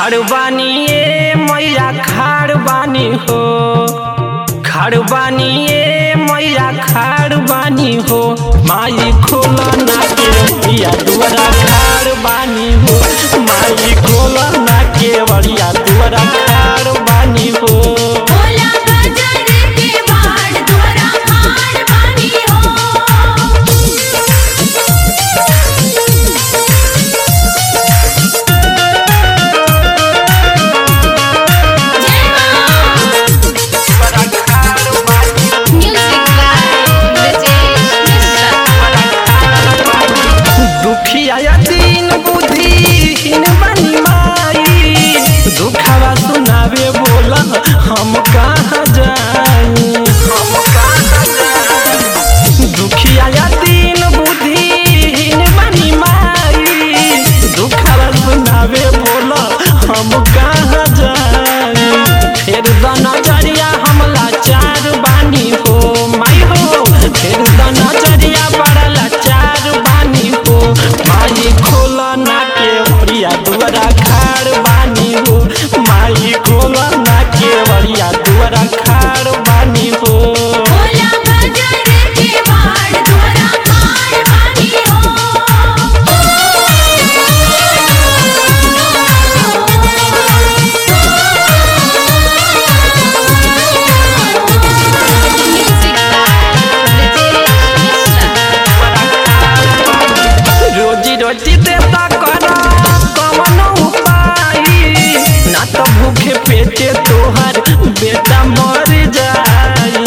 खाड़ बानी ए मैया खाड़ बानी हो खाड़ बानी ए मैया खाड़ बानी हो माई खोला ना के बड़िया दुआरा खाड़ बानी हो माई खोला ना के बड़िया दुआरा खाड़ बानी हो भोला बाजार के बाड़ द्वारा खाड़ बानी हो जय मां म्यूजिक बाय ब्रजेश मिश्रा दुखिया दिन बुद्धिहीन बनी माई दुखवा सुनावे बोला हम कहाँ जाई हम कहाँ जाई दुखिया दिन बुद्धिहीन बनी माई दुखवा सुनावे बोला हम कहाँ जाई फिर द नजरिया हमला चार बानी हो माई हो फिर द नजरिया बड़ा लाचार बानी हो माई खोला ना के बड़िया दुआरा खाड़ बानी हो माई खोला ना के बड़िया दुआरा खाड़ बानी हो भोला बाजार के बाड़ द्वारा खाड़ बानी हो म्यूजिक बाय ब्रजेश मिश्रा रोजी रोटी देता कर कवन उपाय ना तो भूखे पेटे तोहर बेटा मर जाई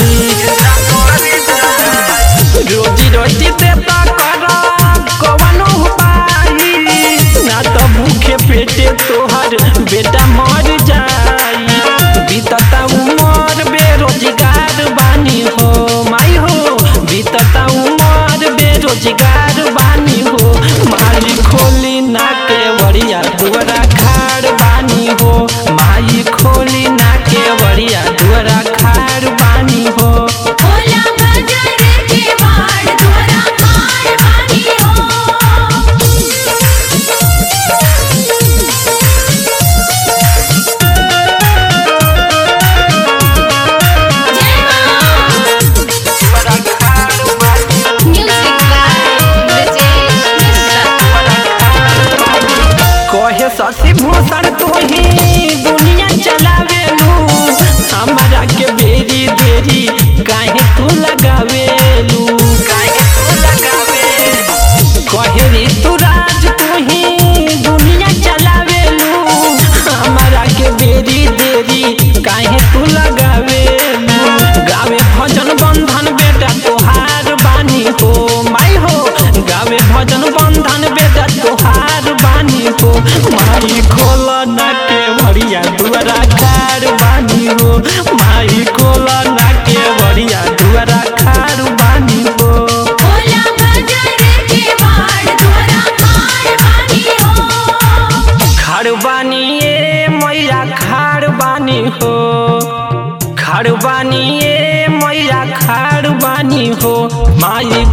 रोजी रोटी देता कर कवन उपाय ना तो भूखे पेटे तोहर बेटा मर जाई बीतता उमर बेरोजगार बानी हो माई हो बीतता उमर बेरोजगार बानी हो माई खोली ना के बड़िया दुआरा खाड़ बानी हो माई खोली ना के बड़िया दुआरा खाड़ बानी हो भोला बाजार के बाड़ द्वारा खाड़ बानी हो जय मां म्यूजिक बाय ब्रजेश मिश्रा कहे शशि भूषण तू ही दुनिया चलावेलू हमारा के बेरी देरी काहे तू लगावेलू काहे तू लगावेलू कहे ऋतुराज तू ही दुनिया चलावेलू हमारा के बेरी देरी काहे तू लगावेलू गावे भजन बंधन बेटा तोहार बानी हो माई हो गावे भजन बंधन बेटा तोहार बानी हो माई खोल ना के भरिया दुआरा खार बानी हो माई खोल ना के भरिया दुआरा खार बानी हो भोला बाजार के बाड़ द्वारा खाड़ बानी हो खाड़ बानी ए मैया खाड़ बानी हो खाड़ बानी ए मैया खाड़ बानी हो माई